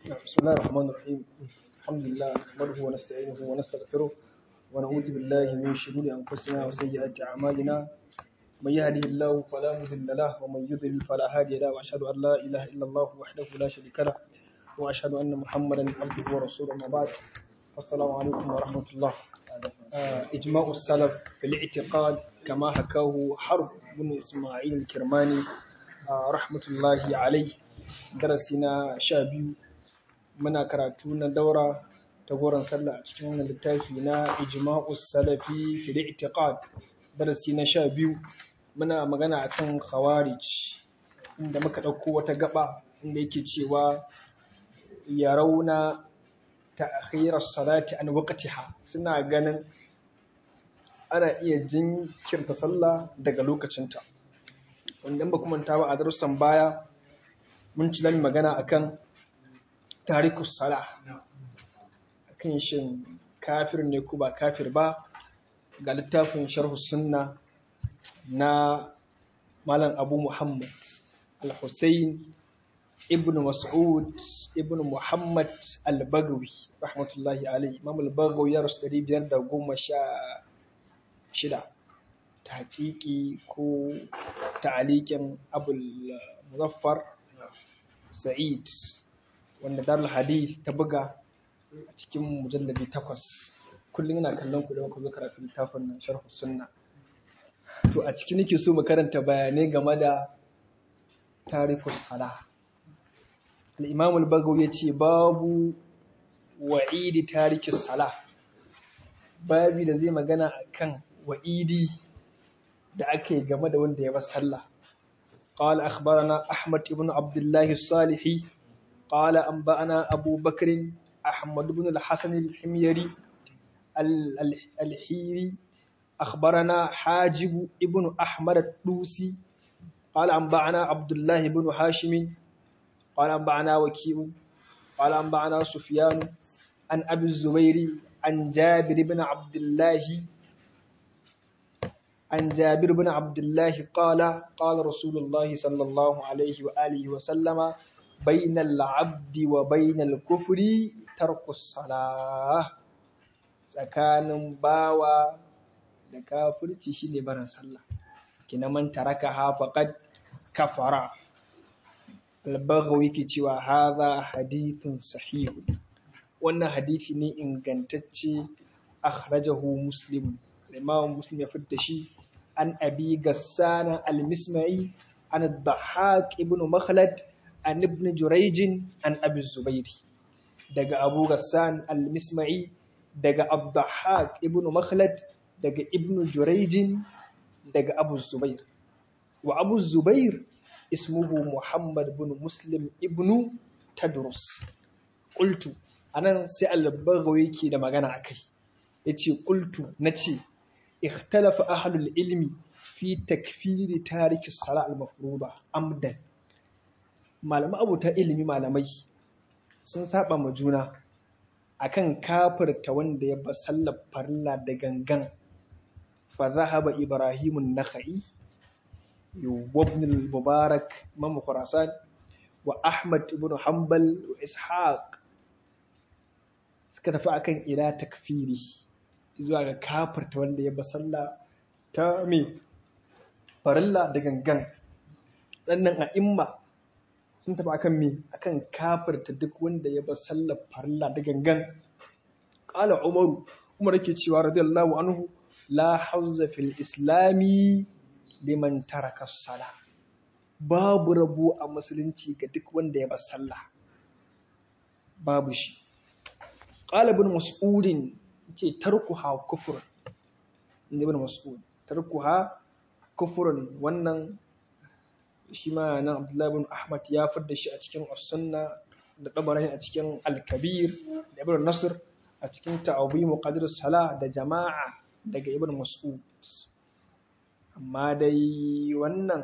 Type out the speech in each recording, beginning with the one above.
بسم الله الرحمن الرحيم الحمد لله نحمده ونستعينه ونستغفره ونعوذ بالله من شرور انفسنا وسيئات اعمالنا من يهده الله فلا مضل له ومن يضلل فلا هادي له واشهد ان لا اله الا الله وحده لا شريك له واشهد ان محمدا عبده ورسوله ما بعد السلام عليكم ورحمه الله آه، اجماع السلف في الاعتقاد كما حكاه حرب بن اسماعيل الكرماني آه، رحمه الله عليه درسنا شابيو muna karatu na daura ta goron sallah a cikin wannan littafi na ijma'us salafi fil i'tiqad darasi na sha biyu muna magana akan khawarij inda muka ɗauko wata gaba inda yake cewa ya rauna ta'khirar salati an waqtiha suna ganin ana iya jinkirta sallah daga lokacinta wanda ba kuma ta ba a darussan baya mun ci zan magana akan tarikus sala kan shin kafir ne ko ba kafir ba ga littafin sharhu sunna na malam abu muhammad al-hussein ibn mas'ud ibn muhammad al-bagawi rahmatullahi alaihi imam al-bagawi ya rasu dari biyar da goma sha shida ta hakiki ko ta'alikin abul muzaffar sa'id wanda darul hadith ta buga a cikin mujallabi takwas kullum yana kallon ku da muka zo karatu littafin nan sharh sunna to a ciki nake so mu karanta bayanai game da tarikus sala al-imam al-bagawi yace babu wa'idi tarikus sala babi da zai magana akan wa'idi da ake game da wanda ya bar sallah قال أخبرنا أحمد بن عبد الله الصالحي قال أنبأنا أبو بكر أحمد بن الحسن الحميري الحيري أخبرنا حاجب ابن أحمد الدوسي قال أنبأنا عبد الله بن هاشم قال أنبأنا وكيع قال أنبأنا سفيان عن أبي الزبير عن جابر بن عبد الله عن جابر بن عبد الله قال قال رسول الله صلى الله عليه وآله وسلم بين العبد وبين الكفر ترك الصلاة tsakanin bawa da kafirci shine barin sallah kina man taraka ha faqad kafara al-baghawi yake cewa hadha hadithun sahih wannan hadisi ne ingantacce akhrajahu muslim imam muslim ya fitta shi an abi gassana al-misma'i an ad-dhahhak ibn makhlad an ibn jurayj an abi zubairi daga abu gassan al-misma'i daga abdahak ibn makhlad daga ibn jurayj daga abu zubair wa abu zubair ismuhu muhammad ibn muslim ibn tadrus qultu anan sai al-baghawi yake da magana akai yace qultu nace ikhtalafa ahlul ilmi fi takfiri tariki as-salat al-mafruḍa amdan malamai abuta ilimi malamai sun saba ma juna akan kafirta wanda ya ba sallar farilla da gangan fa zahaba ibrahimun nakhai wa ibn al-mubarak imam khurasan wa ahmad ibn hanbal wa ishaq suka tafi akan ila takfiri zuwa ga kafirta wanda ya ba sallah ta me farilla da gangan ɗannan a'imma sun tafi akan me akan kafirta duk wanda ya bar sallar farilla da gangan qala umaru umar yake cewa radiyallahu anhu la hazza fil islami liman taraka sala babu rabu a musulunci ga duk wanda ya bar sallah babu shi qala ibn mas'udin yace tarkuha kufrun ibn mas'ud tarkuha kufrun wannan shi ma nan Abdullahi bin Ahmad ya fidda shi a cikin As-Sunna da Tabarani a cikin Al-Kabir da Ibn Nasr a cikin Ta'awim Qadir Salah da Jama'a daga Ibn Mas'ud amma dai wannan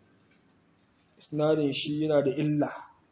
isnadin shi yana da illa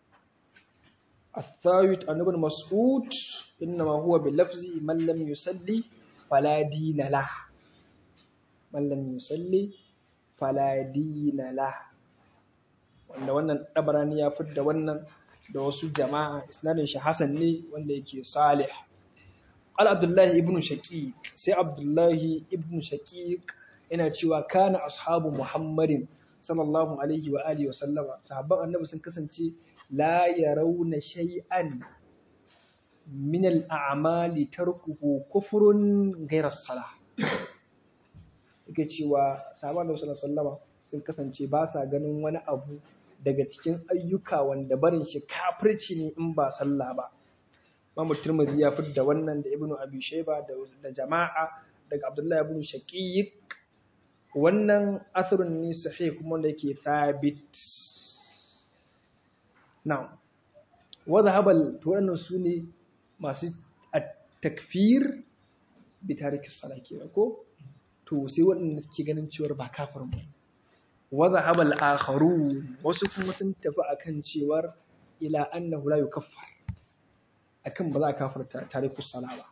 الثابت عن ابن مسعود إنما هو بلفظ من لم يصلي فلا دين له من لم يصلي فلا دين له wanda wannan ɗabarani ya fidda wannan da wasu jama'a isnadin shi hasan ne wanda yake salih al abdullahi ibnu shaqiq sai abdullahi ibnu shaqiq yana cewa kana ashabu muhammadin sallallahu alaihi wa alihi wa sallama sahabban annabi sun kasance la yarawna shay'an min al-a'mali tarkuhu kufrun ghayra salah yake cewa sahabban annabi sallallahu alaihi wa sallama sun kasance ba sa ganin wani abu daga cikin ayyuka wanda barin shi kafirci ne in ba sallah ba Imam Tirmidhi ya fidda wannan da Ibn Abi Shayba da jama'a daga Abdullahi ibn Shaqiq wannan athrun ne sahih kuma wanda yake thabit na'am wa dhahabal to wannan sune masu at-takfir bi tariki salat kenan ko to sai waɗanda suke ganin cewar ba kafirin ba wa dhahabal akharun wasu kuma sun tafi akan cewar ila annahu la yukaffar akan ba za a kafirta tariku sala ba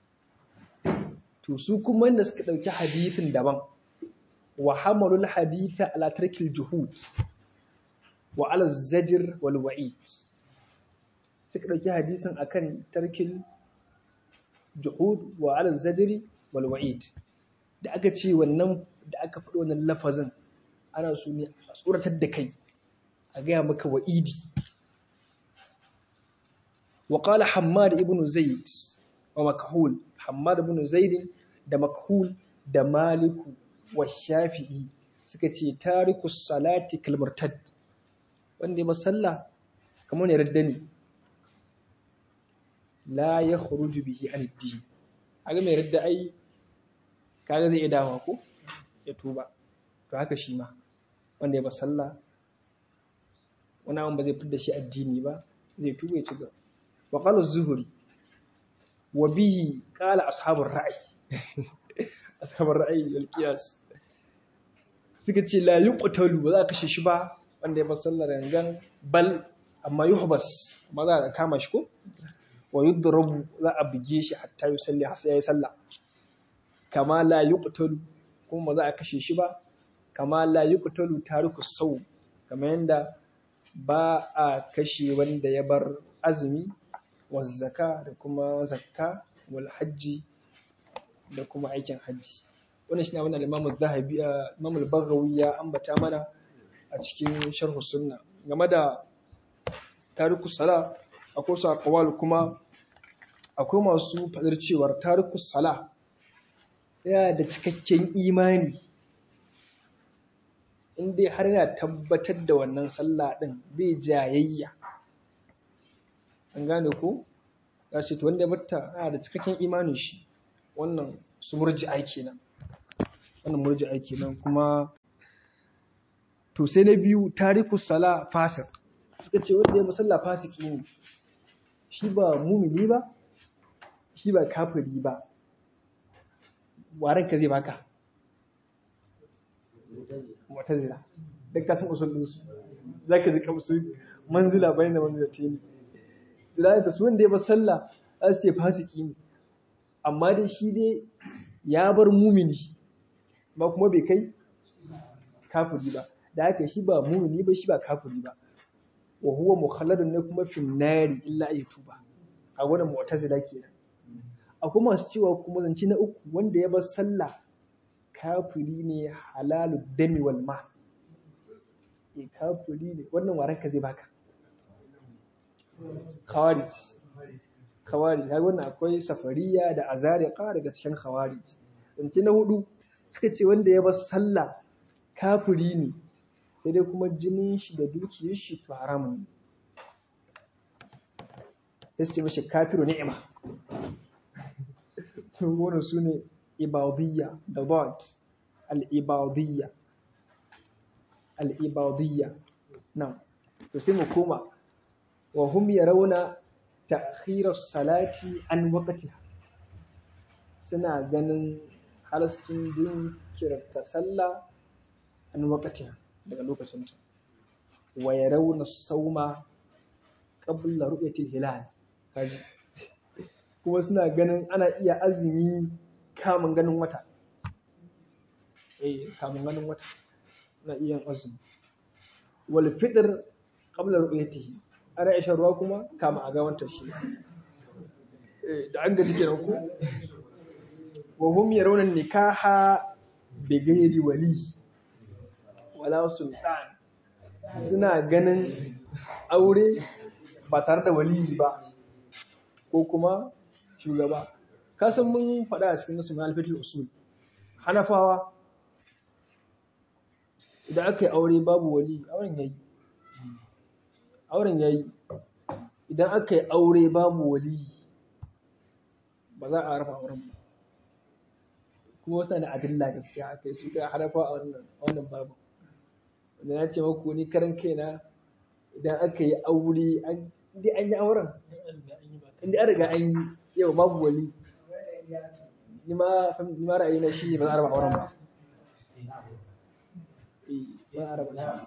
to su kuma wanda suka dauki hadithin daban wa hamalul haditha ala tarkil juhud wa ala zajr wal wa'id suka dauki hadisin akan tarkil juhud wa ala zajr wal wa'id da aka ce wannan da aka faɗi wannan lafazin ana so ne a tsoratar da kai a gaya maka wa'idi وقال حماد ابن زيد ومكحول حماد ابن زيد da makhul da maliku wa shafi'i suka ce tariku salati kalmurtad wanda ya masalla kamar ne raddani la ya khuruju bihi an din aga mai radda ai kaga zai iya dawa ko ya tuba to haka shi ma wanda ya masalla wani abin ba zai fidda shi addini ba zai tuba ya ci gaba وقال الزهري وبه قال أصحاب الرأي أصحاب الرأي والقياس suka ce la yuqtalu ba za ka kashe shi ba wanda ya sallar gangan bal amma yuhbas amma za a kama shi ko wa yudrabu za a buge shi hatta yusalli har sai yayi sallah kama la yuqtalu kuma ba za a kashe shi ba kama la yuqtalu tariku sau kamar yanda ba a kashe wanda ya bar azumi wazzaka da kuma zakka wal hajji da kuma aikin hajji wannan shine wannan Imam Zahabi Imam Al-Baghawi ya ambata mana a cikin Sharh Sunna game da tariku sala akwai su aqwal kuma akwai masu fadar cewar tariku sala yana da cikakken imani in dai har yana tabbatar da wannan sallah din bai jayayya an gane ko ya ce to wanda batta yana da cikakken imanin shi wannan su murji aiki nan wannan murji aiki nan kuma to sai na biyu tariku sala fasik suka ce wanda ya musalla fasiki ne shi ba mumini ba shi ba kafiri ba waran ka zai baka wata zira duk kasan usulun su za ka ji kamsu manzila bayan da manzila ta yi da su wanda ya bar sallah za su ce fasiki ne amma dai shi dai ya bar mumini ba kuma bai kai kafiri ba da haka shi ba mumini ba shi ba kafiri ba wa huwa mukhalladun ne kuma fi nari illa ay tuba a wannan mu'tazila kenan akwai masu cewa kuma zance na uku wanda ya bar sallah kafiri ne halalu dami wal ma e kafiri ne wannan waran ka zai baka khawarij khawarij kaga wannan akwai safariya da azariqa daga cikin khawarij zance na hudu suka ce wanda ya bar sallah kafiri ne sai dai kuma jinin shi da dukiyar shi to haramun ne sai ce mashi kafiru ni'ima sun gona su ne ibadiyya da bad al-ibadiyya al-ibadiyya nan to sai mu koma wa hum yarawna ta'khir as-salati an waqtiha suna ganin halascin jinkirta sallah an waqtiha daga lokacinta wa yarawna sauma qabla ru'yatil hilal kaji kuma suna ganin ana iya azumi kamun ganin wata eh kamun ganin wata na iya azumi wal fitr qabla ru'yatihi ana ishan ruwa kuma kama a gawantar shi da an gaji kenan ku wa hum yarawna nikaha bi ghairi wali wala sultan suna ganin aure ba tare da wali ba ko kuma shugaba kasan mun faɗa a cikin nasu alfitul usul hanafawa idan aka yi aure babu wali auren yayi auren yayi idan aka yi aure babu wali ba za a rafa auren ba kuma wasu da adilla gaskiya aka yi su ga hanafa a wannan wannan babu wanda na ce maku ni karan kaina idan aka yi aure an dai an yi auren inda an riga an yi yau babu wali ni ma ni ma ra'ayina shi ne ba za a raba auren ba eh ba a raba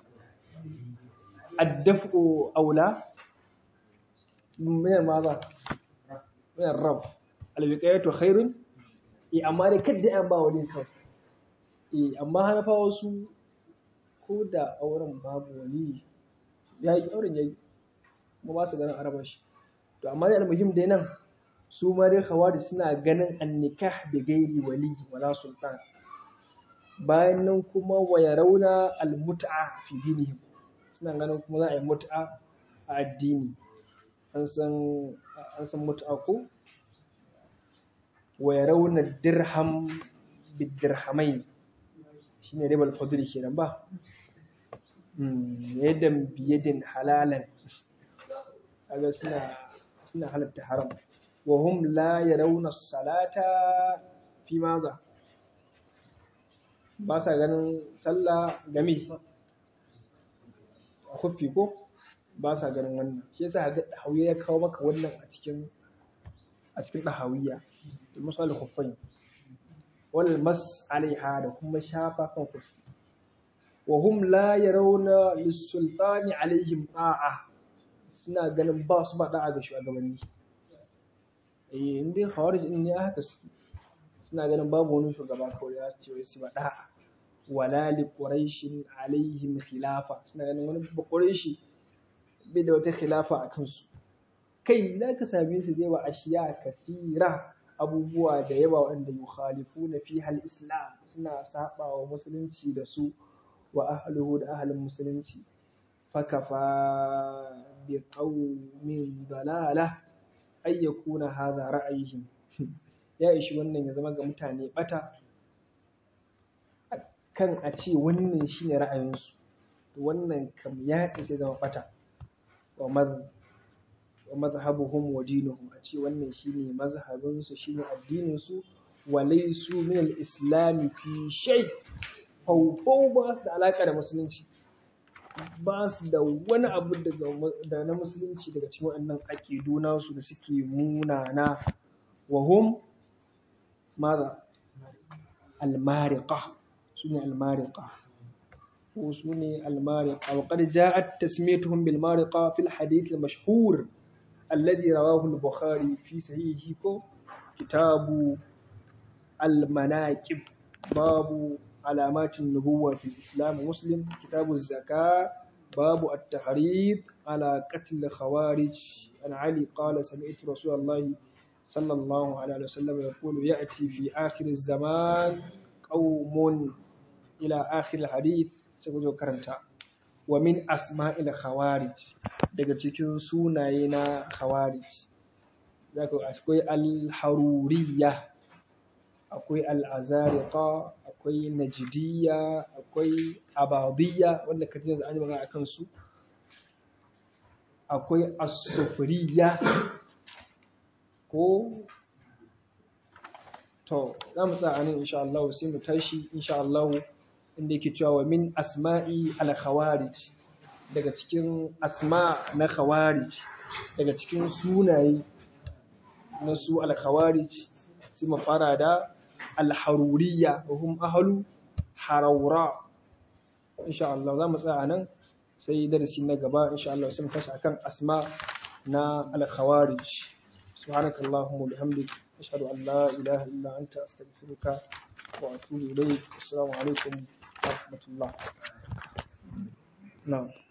addafu aula min maza min rab alwiqayatu khairun eh amma dai kadda an ba wali kawai eh amma hanafa wasu ko da auren babu wali ya yi auren yayi kuma ba su ganin araba shi to amma dai almuhim dai nan su ma dai khawari suna ganin annikah bi gairi wali wala sultan bayan nan kuma wa yarawna almut'a fi dinihim suna ganin kuma za a yi mut'a a addini an san an san mut'a ko wa yarawna dirham bidirhamain shine ribal fadli kenan ba yadan biyadin halalan kaga suna suna halatta haram wa hum la yarawna salata fi maza ba sa ganin sallah game a kufi ko ba sa ganin wannan shi yasa ga dahawiya ya kawo maka wannan a cikin a cikin dahawiya misal khuffain wal mas alaiha da kuma shafa kan kufi wa hum la yarawna lis-sultani alaihim ta'a suna ganin ba su ba da'a ga shugabanni eh in dai khawarij din ne haka suke suna ganin babu wani shugaba kawai ya ce wai su ba da'a wala li quraishin alaihim khilafa suna ganin wani ba quraishi bai da wata khilafa a kansu kai za ka same su zai wa ashiya kafira abubuwa da yawa wanda yukhalifuna fi hal islam suna saba wa musulunci da su wa ahluhu da ahlin musulunci fakafa bi qaumin dalala ay yakuna hadha ra'ayihim ya ishi wannan ya zama ga mutane bata kan a ce wannan shine ra'ayinsu to wannan kam ya isa zama bata wa madh wa madhhabuhum wa dinuhum a ce wannan shine mazhabin su shine addinin su wa laysu min al-islam fi shay fawfaw ba su da alaka da musulunci ba su da wani abu da na musulunci daga cikin wannan aƙidu nasu da suke munana wa hum ماذا المارقة سنة المارقة وسنة المارقة وقد جاءت تسميتهم بالمارقة في الحديث المشهور الذي رواه البخاري في صحيحه كتاب المناكب باب علامات النبوة في الإسلام مسلم كتاب الزكاة باب التحريض على قتل الخوارج عن علي قال سمعت رسول الله صلى الله عليه وسلم يقول يأتي في آخر الزمان قوم إلى آخر الحديث سيقول كرنتا ومن أسماء الخوارج daga cikin sunaye na khawarij zaka akwai al-haruriyya akwai al-azariqa akwai najdiyya akwai abadiyya wanda kaje da an magana akan su akwai as-sufriyya ko to za mu tsaya nan insha Allah sai mu tashi insha Allah inda yake cewa wa min asma'i al-khawarij daga cikin asma na khawarij daga cikin sunaye na su al-khawarij sai mu fara da al-haruriyya wa hum ahlu harawra insha Allah za mu tsaya nan sai darasi na gaba insha Allah sai mu tashi akan asma na al-khawarij سبحانك اللهم وبحمدك أشهد أن لا إله إلا أنت أستغفرك وأتوب إليك السلام عليكم ورحمة الله نعم